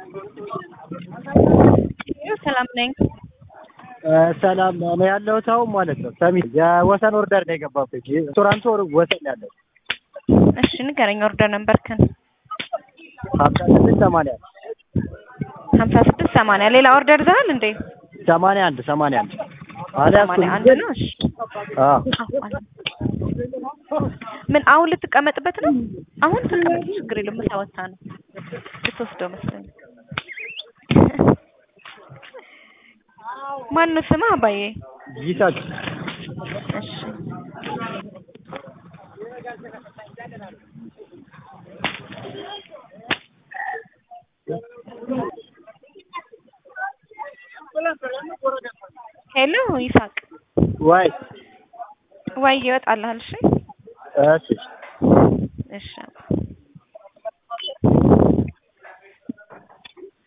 ሰላም ነኝ። ሰላም እኔ ያለሁት አሁን ማለት ነው ሰሚት የወሰን ኦርደር ነው የገባበት ሬስቶራንቱ ወሰን ያለው እሺ ንገረኝ። ኦርደር ነምበርክን ሀምሳ ስድስት ሰማንያ ሀምሳ ስድስት ሰማንያ ሌላ ኦርደር ይዘሃል እንዴ? ሰማንያ አንድ ሰማንያ አንድ ሰማንያ አንድ ነው። እሺ ምን አሁን ልትቀመጥበት ነው? አሁን ተቀመጥ፣ ችግር የለም። ምሳ ወጥታ ነው ልትወስደው መስሎኝ። ማነው ስምህ አባዬ? ይሳቅ እሺ ሄሎ ይሳቅ ወይ ወይ ይወጣልሃል። እሺ እሺ እሺ